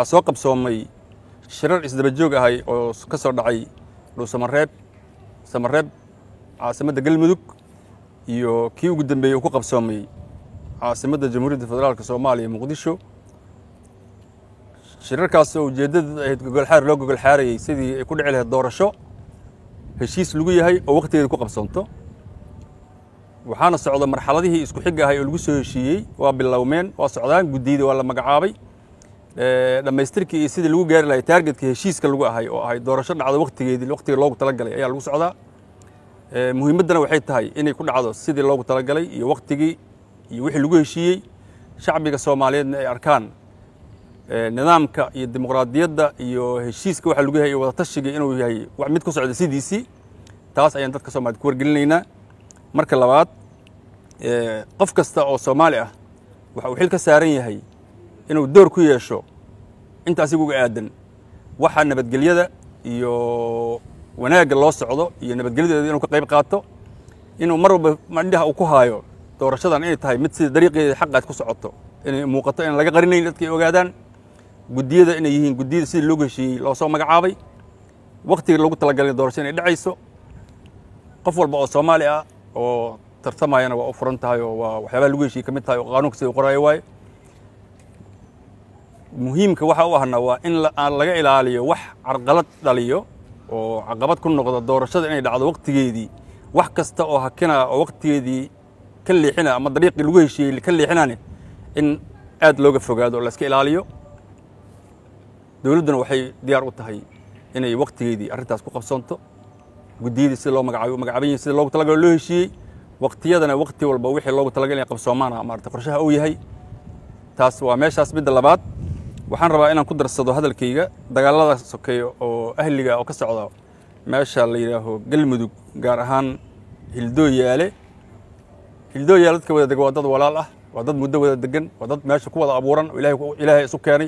waxaa soo qabsoomay shirar isdaba joog ahay oo ka soo dhacay dhuusamareeb samareeb caasimadda galmudug iyo kii ugu dambeeyey uu ku qabsoomay caasimadda jamhuuriyadda federaalk soomaaliya muqdisho shirarkaas oo ujeeddada ahayd gogolxaar loo gogolxaarayey sidii ay ku dhici lahayd doorasho heshiis lagu yahay oo wakhtigeeda ku qabsoonto waxaana socda marxaladihii isku xig ahay oo lagu soo heshiiyey waa bilowmeen waa socdaan guddiyada waa la magacaabay dhammaystirkii iyo sidii lagu gaari lahay taargetka heshiiska lagu ahay oo ahay doorasho dhacdo wakhtigeedii wakhtiga loogu talagalay ayaa lagu socdaa muhiimaddana waxay tahay inay ku dhacdo sidii loogu talagalay iyo wakhtigii iyo wixii lagu heshiiyey shacbiga soomaaliyeedna ay arkaan nidaamka iyo dimuqraadiyadda iyo heshiiska waxa lagu yahay iyo wadatashiga inuu yahay wax mid ku socda sidiisii taas ayaan dadka soomaaliyed ku wargelinaynaa marka labaad qof kasta oo soomaali ah waxa uu xil ka saaran yahay inuu door ku yeesho inta asiga uga aadan waxa nabadgelyada iyo wanaagga loo socdo iyo nabadgelyadeeda inuu ka qayb qaato inuu mar walba mandhaha uu ku haayo doorashadan inay tahay mid sida dariiqeeda xaqaad ku socoto inay muuqato inaan laga qarinayn dadka ay ogaadaan guddiyada inay yihiin guddiyada sidii loogu heshiiyey loo soo magacaabay wakhtiga loogu talagalay doorasho inay dhacayso qof walba oo soomaali ah oo tartamayana waa u furan tahay oo waa waxyaabaha lagu heshiiyey ka mid tahay oo qaanuunka sida u qoraayo waaye muhiimka waxa u ahna waa in aan laga ilaaliyo wax carqalad dhaliyo oo caqabad ku noqda doorashada inay dhacdo wakhtigeedii wax kasta oo hakina oo wakhtigeedii ka leexina ama dariiqii lagu heshiiyey ka leexinane in aad looga fogaado oo la iska ilaaliyo dowladduna waxay diyaar u tahay inay wakhtigeedii arrintaas ku qabsoonto guddiyadii sida loo magacaabay magacaaban yihin sida loogu talagalo loo heshiiyey wakhtiyadana wakhti walba wixii loogu talagal inay qabsoomaana maarata qorshaha uu yahay taas waa meeshaas midda labaad waxaan rabaa inaan ku darsado hadalkayga dagaalada sokeeya oo ahliga oo ka socda meesha la yidhaaho galmudug gaar ahaan hildooyaale hildooyaale dadka wada dega waa dad walaal ah waa dad muddo wada degan waa dad meesha ku wada abuuran oo ilahay ilaahay isu keenay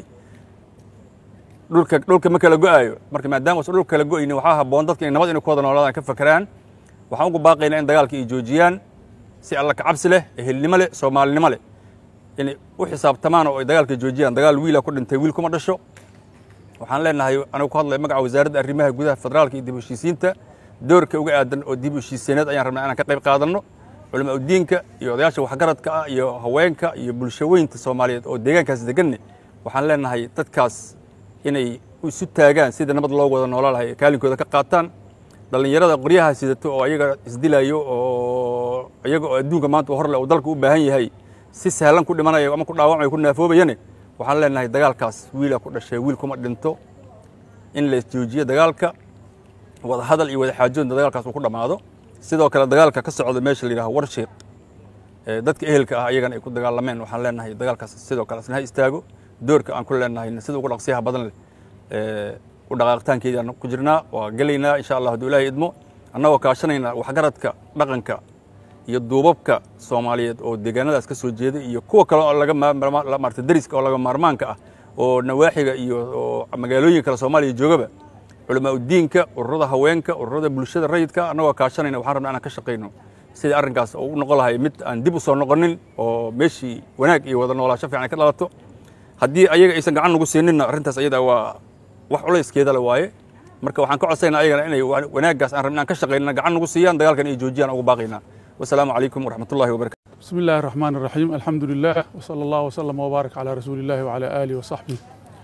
dhulka dhulka ma kala go-aayo marka maadaama usan dhulka kala go-aynin waxaa habboon dadka inay nabad inay ku wada noolaadaan ka fakeraan waxaan ugu baaqaynaa in dagaalka ay joojiyaan si alla kacabsi leh ehelnimo leh soomaalinimo leh inay u xisaabtamaan oo ay dagaalka joojiyaan dagaal wiila ku dhintay wiil kuma dhasho waxaan leenahay anigu ku hadlaya magaca wasaaradda arrimaha gudaha federaalka iyo dib u heshiisiinta doorka uga aadan oo dib u heshiiseeneed ayaan rabnaa inaan ka qayb qaadanno culamaa udiinka iyo odayaasha waxgaradka ah iyo haweenka iyo bulshaweynta soomaaliyeed oo deegaankaas deganne waxaan leenahay dadkaas inay isu taagaan sida nabad loo wada noolaa lahay kaalinkooda ka qaataan dhallinyarada qoryaha sidato oo ayaga isdilayo oo iyaga oo adduunka maanta horle uu dalka u baahan yahay si sahlan ku dhimanayo ama ku dhaawacmayo ku naafoobayane waxaan leenahay dagaalkaas wiila ku dhashay wiil kuma dhinto in la isjoojiyo dagaalka wada hadal iyo wada xaajoodna dagaalkaas uu ku dhammaado sidoo kale dagaalka ka socda meesha la yidhaho warshiiq dadka ehelka ah ayagana ay ku dagaalameen waxaan leenahay dagaalkaas sidoo kale isna ha istaago doorka aan ku leenahay sida ugu dhaqsiyaha badan leh u dhaqaaqitaankeedii aan ku jirnaa waa gelaynaa insha allah hadduu ilaahay idmo annagoo kaashanayna waxgaradka dhaqanka iyo duubabka soomaaliyeed oo deegaanadaas ka soo jeeda iyo kuwa kale oo laga maarta deriska oo laga maarmaanka ah oo nawaaxiga iyo magaalooyin kale soomaaliya joogaba culamaa udiinka ururada haweenka ururada bulshada rayidka annagoo kaashanayna waxaan rabnaa inaan ka shaqayno sidii arrinkaas oo u noqon lahay mid aan dib u soo noqonin oo meeshii wanaag iyo wada noolaasho fiican ay ka dhalato haddii ayaga aysan gacan nagu siininna arrintaas ayada waa wax culayskeeda le waaye marka waxaan ka codsaynaa ayagana inay wanaaggaas aan rabnaan ka shaqaynana gacan nagu siiyaan dagaalkan ay joojiyaan ugu baaqaynaa wasalaamu calaykum waraxmat ullahi wabarakatu بسم الله الرحمن الرحيم الحمد لله وصلى الله وسلم وبارك على رسول الله وعلى آله وصحبه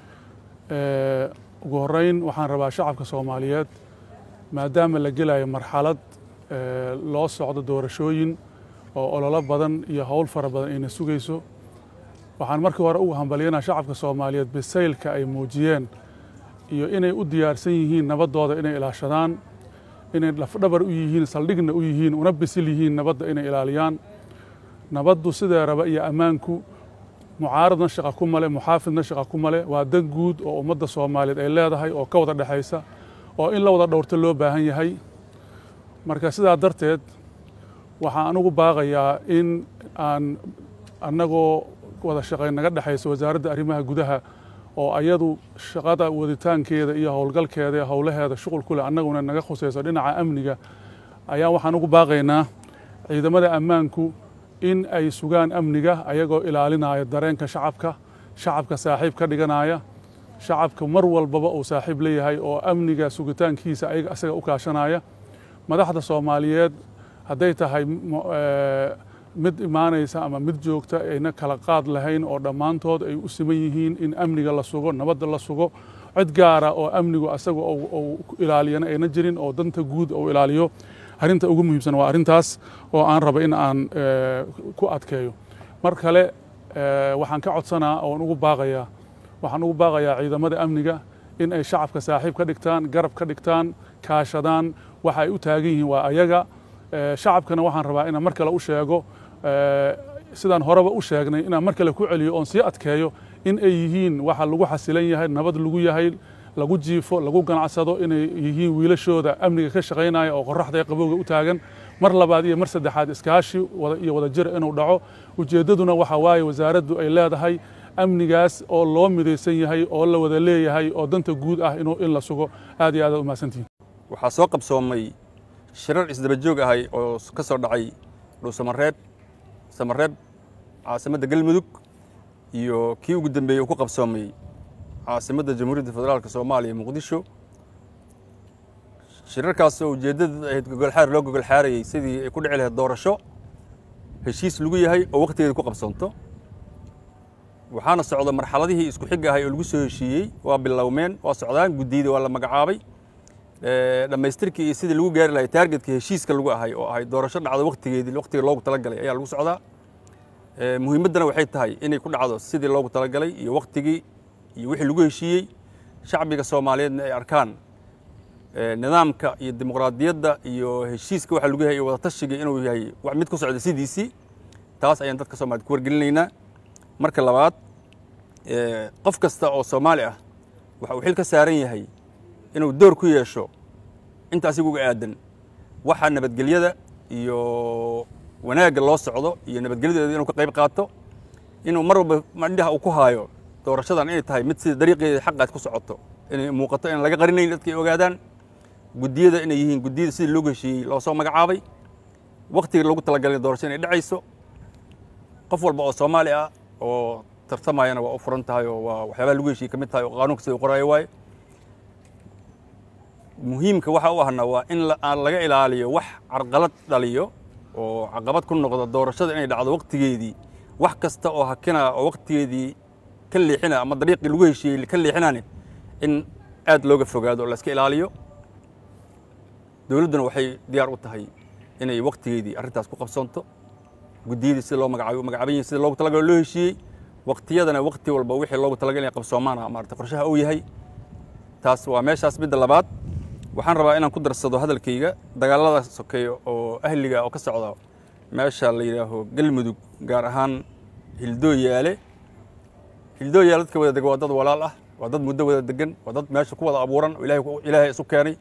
ugu horeyn waxaan rabaa shacabka soomaaliyeed maadaama la gelayo marxalad loo socdo doorashooyin oo ololo badan iyo howl fara badan ayna sugayso waxaan markii hore ugu hambalyanaa shacabka soomaaliyeed bisaylka ay muujiyeen iyo inay u diyaarsan yihiin nabaddooda inay ilaashadaan inay lafdhabar u yihiin saldhigna u yihiin una bisil yihiin nabadda inay ilaaliyaan nabaddu sidee raba iyo ammaanku mucaaradna shaqa ku male muxaafidna shaqa ku male waa dan guud oo ummadda soomaaliyeed ay leedahay oo ka wada dhexaysa oo in la wada dhowrto loo baahan yahay marka sidaa darteed waxaan anugu baaqayaa in aan annagoo wada shaqayn naga dhexaysa wasaaradda arrimaha gudaha oo ayadu shaqada waditaankeeda iyo howlgalkeeda iyo howlaheeda shuqul ku leh annaguna naga khusayso dhinaca amniga ayaa waxaan ugu baaqaynaa ciidamada ammaanku in ay sugaan amniga ayagoo ilaalinaya dareenka shacabka shacabka saaxiib ka dhiganaya shacabka mar walbaba uu saaxiib leeyahay oo amniga sugitaankiisa ayaga asaga u kaashanaya madaxda soomaaliyeed hadday tahay mid imaanaysa ama mid joogta ayna kala qaad lahayn oo dhammaantood ay u siman yihiin in amniga la sugo nabadda la sugo cid gaara oo amnigu asaga uu ilaaliyana ayna jirin oo danta guud uu ilaaliyo arrinta ugu muhiimsan waa arrintaas oo aan raba in aan ku adkeeyo mar kale waxaan ka codsanaa oon ugu baaqayaa waxaan ugu baaqayaa ciidamada amniga in ay shacabka saaxiib ka dhigtaan garab ka dhigtaan kaashadaan waxa ay u taagan yihiin waa ayaga shacabkana waxaan rabaa inaan mar kale u sheego sidaan horeba u sheegnay inaan mar kale ku celiyo oon sii adkeeyo in ay yihiin waxa lagu xasilan yahay nabad lagu yahay lagu jiifo lagu ganacsado inay yihiin wiilashooda amniga ka shaqaynaya oo qoraxda ee qabowga u taagan mar labaad iyo mar saddexaad iskaashi iyo wadajir inuu dhaco ujeeddaduna waxa waaye wasaaraddu ay leedahay amnigaas oo loo midaysan yahay oo la wada leeyahay oo danta guud ah inuu in la sugo aad iyo aad u mahadsantihin waxaa soo qabsoomay shirar isdaba joog ahay oo ka soo dhacay dhuusamareeb samareeb caasimadda galmudug iyo kii ugu dambeeyey uu ku qabsoomay caasimadda jamhuuriyadda federaalka soomaaliya muqdisho shirarkaas oo ujeeddada ahayd gogolxaar loo gogolxaarayey sidii ay ku dhici lahayd doorasho heshiis lagu yahay oo wakhtigeeda ku qabsoonto waxaana socda marxaladihii isku xig ahay oo lagu soo heshiiyey waa bilowmeen waa socdaan guddiyada waa la magacaabay dhammaystirkii iyo sidii lagu gaari lahay taargetka heshiiska lagu ahay oo ahay doorasho dhacdo wakhtigeedii wakhtiga loogu talagalay ayaa lagu socdaa muhiimaddana waxay tahay inay ku dhacdo sidii loogu talagalay iyo wakhtigii iyo wixii lagu heshiiyey shacbiga soomaaliyeedna ay arkaan nidaamka iyo dimuqraadiyadda iyo heshiiska waxa lagu yahay iyo wadatashiga inuu yahay wax mid ku socda sidiisii taas ayaan dadka soomaaliyed ku wargelinaynaa marka labaad qof kasta oo soomaali ah waxa uu xil ka saaran yahay inuu door ku yeesho inta asiga uga aadan waxa nabadgelyada iyo wanaagga loo socdo iyo nabadgelyadeeda inuu ka qayb qaato inuu mar walba mandhaha uu ku haayo doorashadan inay tahay mid sida dariiqeeda xaqaad ku socoto inay muuqato inaan laga qarinayn dadka ay ogaadaan guddiyada inay yihiin guddiyada sidii loogu heshiiyey loo soo magacaabay wakhtiga loogu talagalay doorasho inay dhacayso qof walba oo soomaali ah oo tartamayana waa u furan tahay oo waa waxyaabaha lagu heshiiyey ka mid tahay oo qaanuunka sida u qoraayo waaye muhiimka waxa u ahna waa in aan laga ilaaliyo wax carqalad dhaliyo oo caqabad ku noqda doorashada inay dhacdo wakhtigeedii wax kasta oo hakina oo wakhtigeedii ka leexina ama dariiqii lagu heshiiyey ka leexinane in aad looga fogaado oo la iska ilaaliyo dowladduna waxay diyaar u tahay inay wakhtigeedii arrintaas ku qabsoonto guddiyadii sida loo magacaabiyo magacaaban yihin sida loogu talagalo loo heshiiyey wakhtiyadana wakhti walba wixii loogu talagal inay qabsoomaana maarata qorshaha uu yahay taas waa meeshaas midda labaad waxaan rabaa inaan ku darsado hadalkayga dagaalada sokeeyo oo ahliga oo ka socda meesha la yidhaaho galmudug gaar ahaan hildooyaale hildooyaale dadka wada dega waa dad walaal ah waa dad muddo wada degan waa dad meesha ku wada abuuran oo ilahay ilaahay isu keenay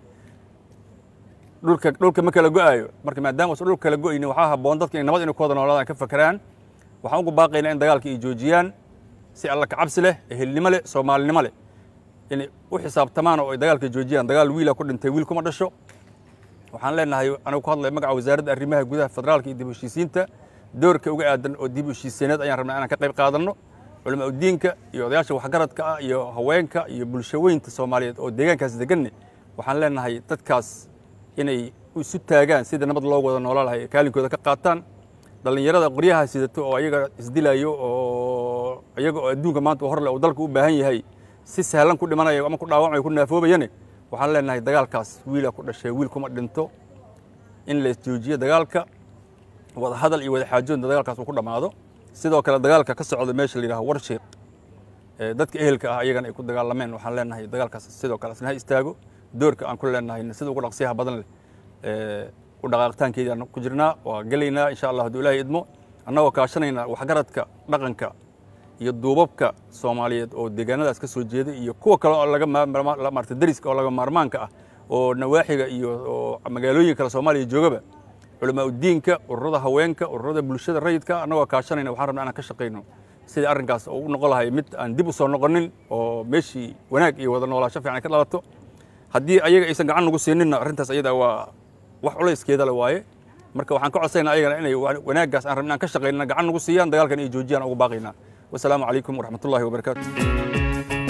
dhulka dhulka ma kala go-aayo marka maadaama usan dhulka kala go-aynin waxaa habboon dadka inay nabad inay ku wada noolaadaan ka fakeraan waxaan ugu baaqaynaa in dagaalka ay joojiyaan si alla kacabsi leh ehelnimo leh soomaalinimo leh inay u xisaabtamaan oo ay dagaalka joojiyaan dagaal wiila ku dhintay wiil kuma dhasho waxaan leenahay anigu ku hadlaya magaca wasaaradda arrimaha gudaha federaalka iyo dib u heshiisiinta doorka uga aadan oo dib u heshiiseeneed ayaan rabnaa inaan ka qayb qaadanno culamaa udiinka iyo odayaasha waxgaradka ah iyo haweenka iyo bulshaweynta soomaaliyeed oo deegaankaas deganne waxaan leenahay dadkaas inay isu taagaan sida nabad loogu wada noola lahay kaalinkooda ka qaataan dhallinyarada qoryaha sidato oo ayaga isdilayo oo iyaga oo adduunka maanta horle uu dalka u baahan yahay si sahlan ku dhimanayo ama ku dhaawacmayo ku naafoobayane waxaan leenahay dagaalkaas wiila ku dhashay wiil kuma dhinto in la joojiyo dagaalka wada hadal iyo wada xaajoodna dagaalkaas uu ku dhammaado sidoo kale dagaalka ka socda meesha la yidhaho warshiiq dadka ehelka ah ayagana ay ku dagaalameen waxaan leenahay dagaalkaas sidoo kale asna ha istaago doorka aan ku leenahay sida ugu dhaqsiyaha badan leh u dhaqaaqitaankeedii aan ku jirnaa waa gelaynaa insha allah hadduu ilaahay idmo annagoo kaashanayna waxgaradka dhaqanka iyo duubabka soomaaliyeed oo deegaanadaas ka soo jeeday iyo kuwa kale oo laga maarata dariska oo laga maarmaanka ah oo nawaaxiga iyo magaalooyin kale soomaaliya joogaba culamaa udiinka ururada haweenka ururada bulshada rayidka annagoo kaashanayna waxaan rabnaa inaan ka shaqayno sidii arrinkaas oo u noqon lahay mid aan dib u soo noqonin oo meeshii wanaag iyo wada noolaasho fiican ay ka dhalato haddii ayaga aysan gacan nagu siininna arrintaas ayada waa wax culayskeeda le waaye marka waxaan ka codsaynaa ayagana inay wanaaggaas aan rabin inaan ka shaqaynana gacan nagu siiyaan dagaalkan ay joojiyaan ugu baaqaynaa wasalaamu calaykum waraxmatullahi wabarakaatu